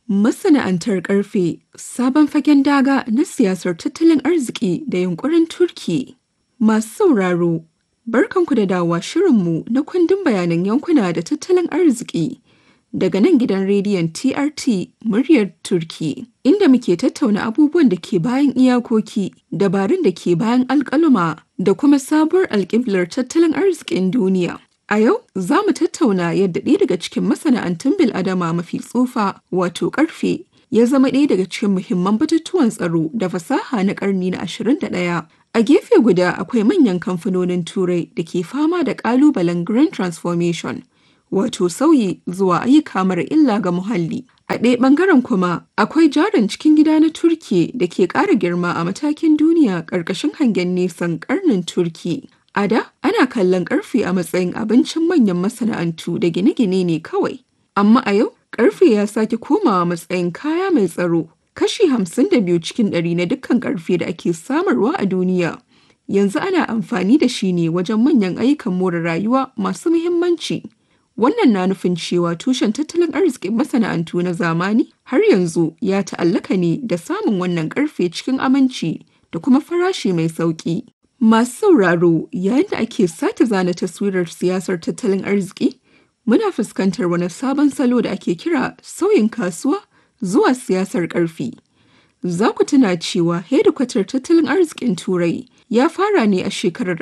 Masana'antar ƙarfe sabon fagen daga na siyasar tattalin arziki da yunkurin Turki. Masu sauraro, barkanku da dawowa shirinmu na kundin bayanan yankuna da tattalin arziki daga nan gidan rediyon TRT muryar Turki, inda muke tattauna abubuwan da ke bayan iyakoki, dabarun da ke bayan alƙaluma da kuma sabuwar alƙiblar tattalin arzikin duniya. A yau za mu tattauna yadda ɗaya daga cikin masana'antun bil'adama mafi tsufa wato ƙarfe ya zama ɗaya daga cikin muhimman batutuwan tsaro da fasaha na ƙarni na 21. A gefe guda akwai manyan kamfanonin Turai da ke fama da ƙalubalen Grand Transformation, wato sauyi zuwa ayyuka mara illa ga muhalli. A ɗaya ɓangaren kuma akwai jarin cikin gida na Turki da ke ƙara girma a matakin duniya ƙarƙashin hangen nesan ƙarnin Turki. A da, ana kallon ƙarfe a matsayin abincin manyan masana'antu da gine-gine ne kawai. Amma a yau, ƙarfe ya sake komawa matsayin kaya mai tsaro. Kashi hamsin da biyu cikin ɗari na dukkan ƙarfe da ake samarwa a duniya. Yanzu ana amfani da shi ne wajen manyan ayyukan more rayuwa masu muhimmanci. Wannan na nufin cewa tushen tattalin arzikin masana'antu na zamani har yanzu ya ta'allaka ne da samun wannan ƙarfe cikin aminci da kuma farashi mai sauƙi. Masu sauraro yayin da ake sake zana taswirar siyasar tattalin arziki, muna fuskantar wani sabon salo da ake kira sauyin kasuwa zuwa siyasar ƙarfi. Za ku tuna cewa hedikwatar tattalin arzikin Turai ya fara ne a shekarar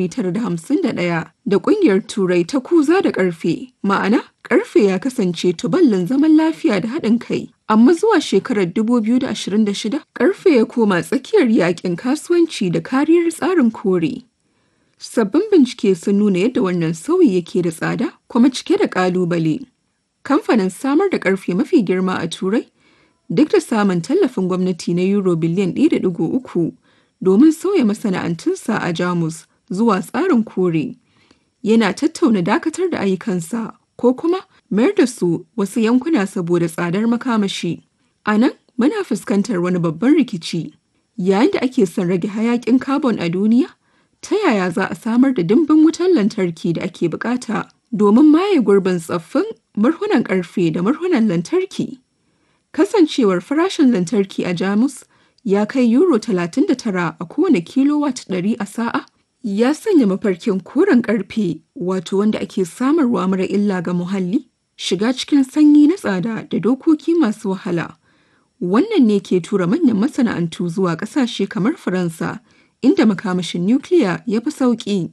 1951 da ƙungiyar Turai ta kuza da ƙarfe, ma'ana ƙarfe ya kasance tuballin zaman lafiya da haɗin kai. amma zuwa shekarar 2026 karfe ya koma tsakiyar yakin kasuwanci da kariyar tsarin kore. Sabbin bincike sun nuna yadda wannan sauyi yake da tsada kuma cike da kalubale. Kamfanin samar da karfe mafi girma a Turai duk da samun tallafin gwamnati na Euro biliyan 1.3 domin sauya masana'antunsa a Jamus zuwa tsarin kore. Yana tattauna dakatar da ayyukansa ko kuma mayar da su wasu yankuna saboda tsadar makamashi. A nan muna fuskantar wani babban rikici. Yayin da ake son rage hayakin carbon a duniya, ta yaya za a samar da dimbin wutar lantarki da ake bukata domin maye gurbin tsaffin murhunan karfe da murhunan lantarki? Kasancewar farashin lantarki a Jamus ya kai euro 39 a kowane kilowatt 100 a sa'a, ya sanya mafarkin koren karfe wato wanda ake samarwa mara illa ga muhalli shiga cikin sanyi na tsada da dokoki masu wahala. Wannan ne ke tura manyan masana'antu zuwa ƙasashe kamar Faransa, inda makamashin nukiliya ya fi sauƙi.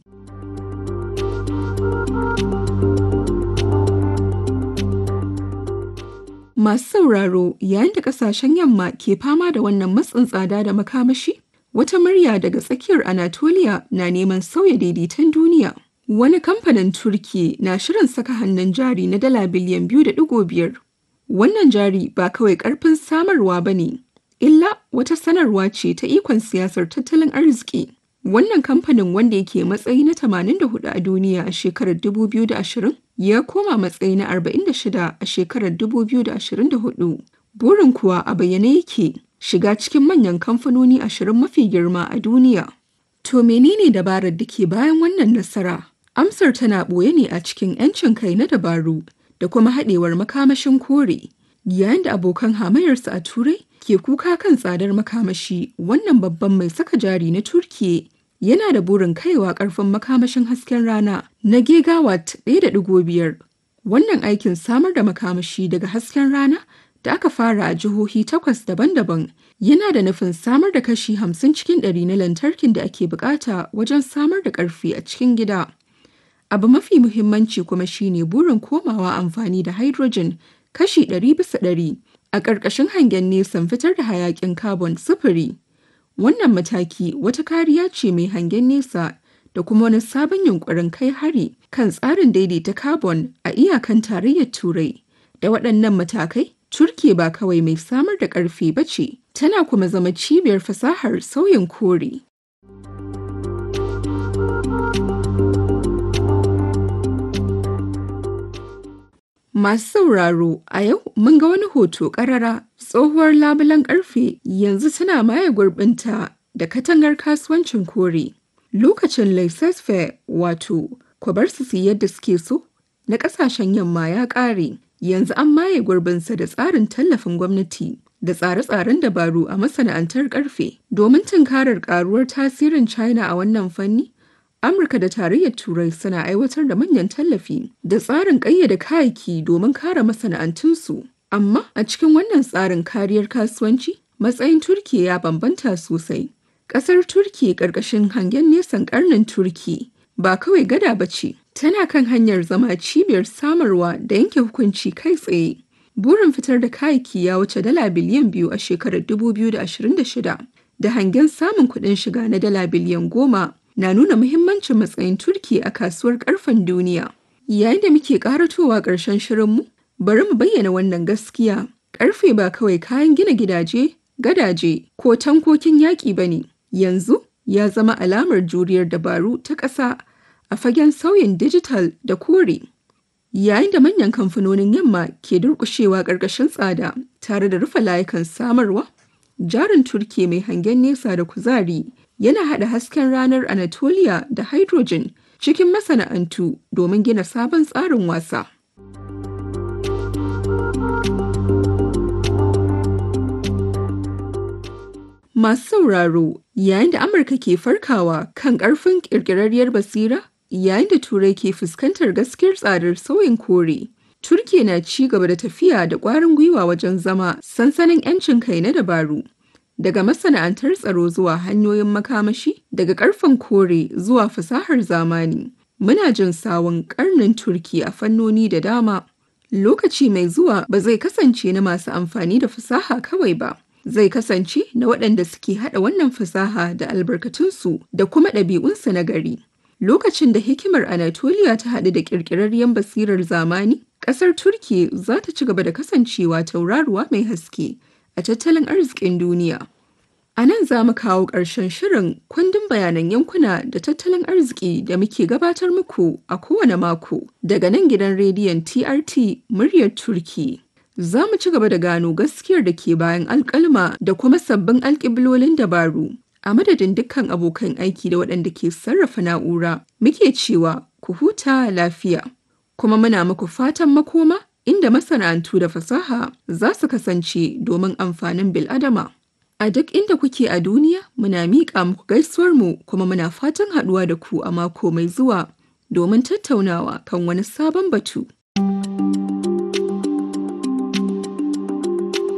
Masu sauraro yayin da ƙasashen yamma ke fama da wannan matsin tsada da makamashi, wata murya daga tsakiyar Anatolia na neman sauya daidaiton duniya. Wani kamfanin Turki na shirin saka hannun jari na dala biliyan biyu da ɗigo biyar. Wannan jari ba kawai ƙarfin samarwa ba ne, illa wata sanarwa ce ta ikon siyasar tattalin arziki. Wannan kamfanin wanda yake matsayi na 84 a duniya a shekarar 2020 ya koma matsayi na 46 a shekarar 2024. Burin kuwa a bayyane yake shiga cikin manyan kamfanoni ashirin mafi girma a duniya. To menene dabarar da ke bayan wannan nasara? Amsar tana ɓoye ne a cikin 'yancin kai na dabaru da kuma haɗewar makamashin kore. Yayin da abokan hamayarsa a Turai ke kuka kan tsadar makamashi wannan babban mai saka jari na Turkiye yana da burin kaiwa ƙarfin makamashin hasken rana na gigawatt 1.5. Wannan aikin samar da makamashi daga hasken rana da aka fara a jihohi takwas daban-daban yana da nufin samar da kashi 50 cikin ɗari na lantarkin da ake bukata wajen samar da ƙarfi a cikin gida. Abu mafi muhimmanci kuma shine burin komawa amfani da hydrogen kashi 100 bisa ɗari a ƙarƙashin hangen nesan fitar da hayaƙin carbon sufuri. Wannan mataki wata kariya ce mai hangen nesa da kuma wani sabon yunkurin kai hari kan tsarin daidaita carbon a iyakan tarayyar Turai. Da waɗannan matakai, Turki ba kawai mai samar da ƙarfe ba ce, tana kuma zama cibiyar fasahar sauyin kore. Masu sauraro a yau mun ga wani hoto ƙarara tsohuwar labulen ƙarfe yanzu tana maye gurbinta da katangar kasuwancin kore. Lokacin laissez-faire wato ku bar su su yadda suke so na ƙasashen yamma ya ƙare yanzu an maye gurbinsa da tsarin tallafin gwamnati da tsare-tsaren dabaru a masana'antar karfe domin tunkarar karuwar tasirin China a wannan fanni. Amurka da Tarayyar Turai suna aiwatar da manyan tallafi da tsarin ƙayyade kayayyaki domin kare masana'antunsu. Amma a cikin wannan tsarin kariyar kasuwanci, matsayin Turki ya bambanta sosai. Ƙasar Turki ƙarƙashin hangen nesan ƙarnin Turki ba kawai gada ba ce, tana kan hanyar zama cibiyar samarwa da yanke hukunci kai tsaye. Burin fitar da kayayyaki ya wuce dala biliyan biyu a shekarar 2026 da hangen samun kuɗin shiga na dala biliyan goma na nuna muhimmancin matsayin Turki a kasuwar ƙarfen duniya. Yayin da muke ƙaratowa ƙarshen shirinmu, bari mu bayyana wannan gaskiya. Ƙarfe ba kawai kayan gina gidaje, gadaje ko tankokin yaƙi ba ne. Yanzu ya zama alamar juriyar dabaru ta ƙasa a fagen sauyin dijital da kore. Yayin da manyan kamfanonin yamma ke durƙushewa ƙarƙashin tsada tare da rufe layukan samarwa, jarin Turki mai hangen nesa da kuzari yana haɗa hasken ranar Anatolia da hydrogen cikin masana'antu domin gina sabon tsarin wasa. Masu sauraro yayin da Amurka ke farkawa kan ƙarfin ƙirƙirarriyar basira yayin da Turai ke fuskantar gaskiyar tsadar sauyin kore. Turkiya na ci gaba da tafiya da ƙwarin gwiwa wajen zama sansanin 'yancin kai na dabaru. Daga masana'antar tsaro zuwa hanyoyin makamashi, daga ƙarfen kore zuwa fasahar zamani. Muna jin sawun ƙarnin Turki a fannoni da dama. Lokaci mai zuwa ba zai kasance na masu amfani da fasaha kawai ba. Zai kasance na waɗanda suke haɗa wannan fasaha da albarkatunsu da kuma ɗabi'unsu na gari. Lokacin da hikimar Anatolia ta haɗu da ƙirƙirarriyar basirar zamani, ƙasar Turki za ta ci gaba da kasancewa tauraruwa mai haske a tattalin arzikin duniya. A nan za mu kawo ƙarshen shirin kundin bayanan yankuna da tattalin arziki da muke gabatar muku a kowane mako daga nan gidan rediyon TRT muryar Turki. Za mu ci gaba da gano gaskiyar da ke bayan alƙalma da kuma sabbin alƙiblolin dabaru. A madadin dukkan abokan aiki da waɗanda ke sarrafa na'ura, muke cewa ku huta lafiya. Kuma muna muku fatan makoma inda masana'antu da fasaha za su kasance domin amfanin bil'adama. A duk inda kuke a duniya muna miƙa muku gaisuwarmu kuma muna fatan haɗuwa da ku a mako mai zuwa domin tattaunawa kan wani sabon batu.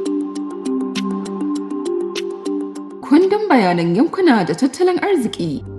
Kundin bayanan yankuna da tattalin arziki